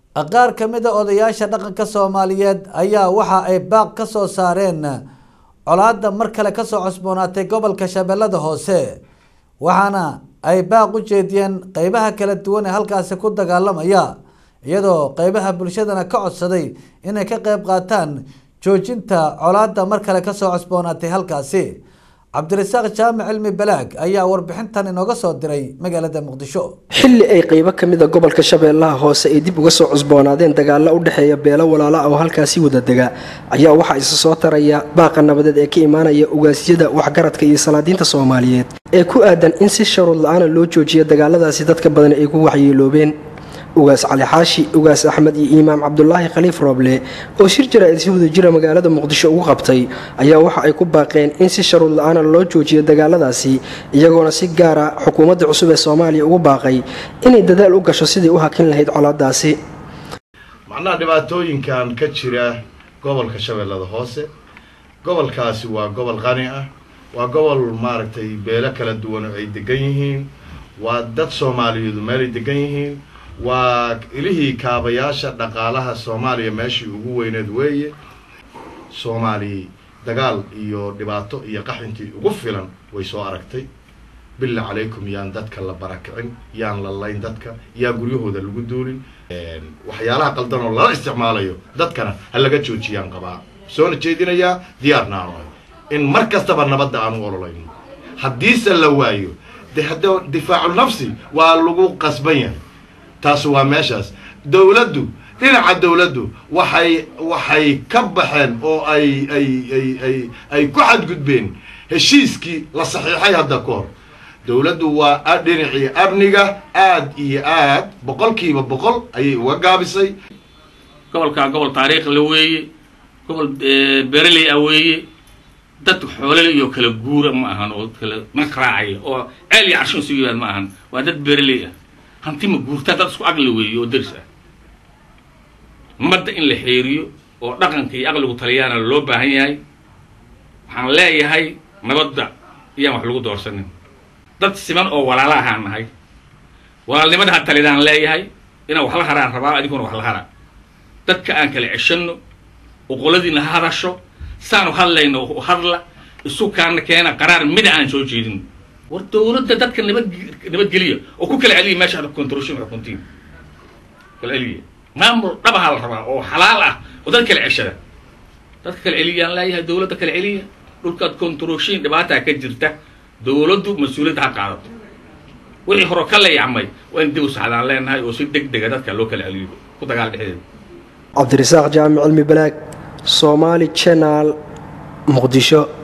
qaar ka mid a odayaasha dhaqanka soomaaliyeed ayaa waxa ay baaq ka soo saareen colaadda mar kale kasoo cosboonaatay gobolka shabeellada hoose waxaana ay baaq u jeediyeen qeybaha kala duwan ee halkaasi ku dagaalamaya iyadoo qeybaha bulshadana ka codsaday inay ka qeyb qaataan joojinta colaadda mar kale kasoo cosboonaatay halkaasi cabdirasaaq jaamic cilmi balaag ayaa warbixintan inooga soo diray magaalada muqdisho xilli ay qeybo ka mid a gobolka shabeellaha hoose ay dib uga soo cusboonaadeen dagaalo u dhexeeya beelo walaala oo halkaasi wada dega ayaa waxaa isa soo taraya baaqa nabadeed ee ka imaanaya ugaasyada waxgaradka iyo salaadiinta soomaaliyeed ee ku aadan in si sharuud la-aana loo joojiyo dagaaladaasi dadka badan ay ku waxyeeloobeen ugaas cali xaashi ugaas axmed iyo imaam cabdulaahi khaliif rooble oo shir jaraa'id si wadajira magaalada muqdisho ugu qabtay ayaa waxa ay ku baaqeen in si sharuud la-aana loo joojiyo dagaaladaasi iyagoona si gaara xukuumadda cusub ee soomaaliya ugu baaqay inay dadaal u gasho sidii u hakin lahayd colaadaasi macnaha dhibaatooyinkan ka jira gobolka shabeellada hoose gobolkaasi waa gobol qani ah waa gobol maaragtay beelo kala duwan oo ay degan yihiin waa dad soomaaliyeedu meelay degan yihiin waa ilihii kaabayaasha dhaqaalaha soomaaliya meeshii ugu weyneed weeye soomaali dagaal iyo dhibaato iyo qaxintii ugu filan way soo aragtay billa calaykum yaan dadka la barakicin yaan la layn dadka yaan guryahooda lagu duulin waxyaalaha qaldan oo lala isticmaalayo dadkana ha laga joojiyaan qabaa soona jeedinayaa diyaarna aanu ahay in mar kastaba nabadda aanu ololayno haddiise la waayo de hadda difaacu nafsi waa lagu qasban yahay taas waa meeshaas dowladdu dhinaca dowladdu waxay waxay ka baxeen oo ay ay ay ay ay ku xadgudbeen heshiiskii la saxiixay hadda ka hor dowladdu waa dhinacii amniga aad iyo aad boqolkiiba boqol ayay uga gaabisay gobolkaa gobol taariikh la weeye gobol bereley ah weeye dad xoolale iyo kala guura ma ahan oo kala makraacaya oo ceel iyo carshin isu yimaad ma ahan waa dad bereley ah hanti ma guurtaa dad isku aqli weeye oo daris ah madda in la xeeriyo oo dhaqanka iyo aqligu taliyaana loo baahan yahay waxaan leeyahay nabadda iyaan wax lagu doorsanin dad siman oo walaala ahaan nahay walaalnimada ha talidaan leeyahay inaan wax la haraan rabaa adiguna wax la hara dadka aan kala ceshanno oqoladiina ha hadasho saanu hadlayno hadla isu kaana keena qaraar mida aan soo jeedin war dowladda dadka nabad nabadgeliya oo ku kala celiya meesha ada controlshin xukuntiin kala celiya maamul dhabaha la rabaa oo xalaal ah oo dad kala ceshada dadka kala celiyaan leeyahay dowladda kala celiya dhulkaad controlshin dhibaataa ka jirta dowladdu mas-uuliyadda ha qaadato wixii hore ka layacmay waa in dib u saxdaan leenahay oo si deg dega dadka loo kala celiyo ku dagaal dhexdeeda cabdirasaaq jaamic cilmi balaag soomaali janaal muqdisho